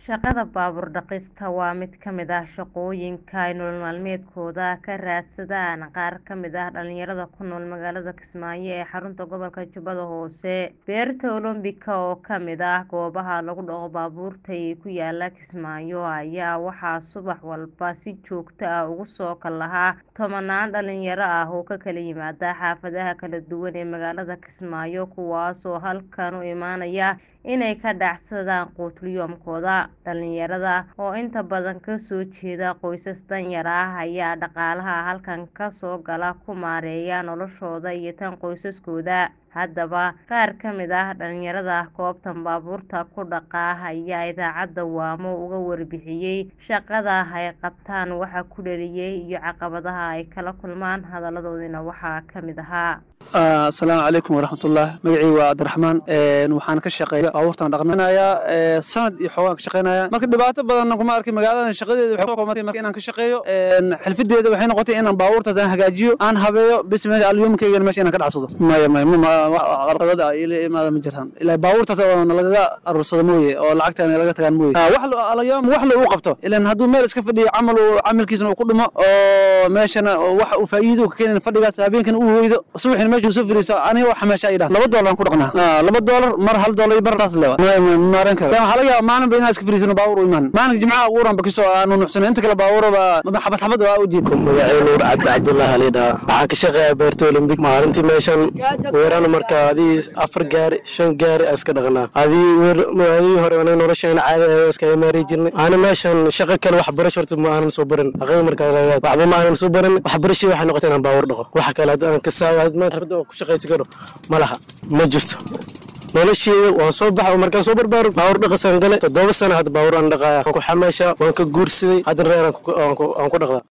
Shaqada baabuur dhaqista waa mid ka mid ah shaqooyinka ay nolol maalmeedkooda ka raadsadaan qaar ka mid ah dhalinyarada ku nool magaalada Kismaayo ee xarunta gobolka Jubbada Hoose. Beerta Olombika oo ka mid ah goobaha lagu dhaqo baabuurta ee ku yaala Kismaayo ayaa waxaa subax walba si joogto ah uga soo kalaha tobanaan dhalinyaro ah oo ka kala yimaada xaafadaha kala duwan ee magaalada Kismaayo kuwaas oo halkan u imaanaya inay ka dhacsadaan quud-yoomkooda. Dhalinyarada oo inta badan ka soo jeeda qoysas danyar ah ayaa dhaqaalaha halkan ka soo gala ku maareeya noloshooda iyo tan qoysaskooda. Haddaba, qaar ka mid ah dhalinyarada goobtan baabuurta ku dhaqa ayaa idaacadda Waamo uga warbixiyay shaqada ay qabtaan, waxa ku dhaliyay iyo caqabadaha ay kala kulmaan. Hadaladoodina waxaa ka mid ahaa. asalaamu calaykum waraxmatullah magacii waa cabdiraxmaan waxaan ka shaqeeya baabuurtan dhaqanayaa sanad iyo xoogaan ka shaqeynaya marka dhibaato badanna kuma arkin magaaladan shaqadeeda waxay kuqomatay marka inaan ka shaqeeyo xirfadeeda waxay noqotay inaan baabuurtaas aan hagaajiyo aan habeeyo bis meesha alyuumkayga meesha inaan ka dhacsado maya maya qarqadada ila imaada ma jirtaan ilaa baabuurtaas oo nalagaga aruursado mooye oo lacagta nalaga tagaan mooye wax alyoom wax la uu qabto ilan hadduu meel iska fadhiyo camal camalkiisna uu ku dhimo oo meeshana wax uu faa'iido ka keenin fadhigaas habeenkana uu hoydo subaxina meesha soo fariisto aniga waxa meesha ay dhaha laba doolar aan ku dhaqnaa laba doolar mar hal doolar iyo bar taas lewa maaran karo waxaa laga yaaba maalin ba inaan iska fariisano baabuur u imaan maalinka jimcaha uguran bakiso aanu nuxsano inta kale baabuuraba xabad xabad waa u jiid magacay nuur cabdi cabdullahi alidhaa waxaan ka shaqeeyaa beerta olympic maalintii meeshan weerana marka adii afar gaari shan gaari aan iska dhaqnaa adii adii hore ana nolosheena caadi ayaa iska imaari jirnay ana meeshan shaqo kale wax barasho horta ma aanan soo barin aqay markaa waxba ma aanan soo barin wax barashii waxay noqotay inaan baabuur dhaqo waxa kale aan ka saayad ku shaqaysan karo ma laha ma jirto nolosheeda waan soo baxa markaan soo barbaaro baabuur dhaqasaan gale toddoba sana hadda baabuur aan dhaqaaya waan ku xamaashaa waan ka guursaday haddana reer aan ku dhaqdaa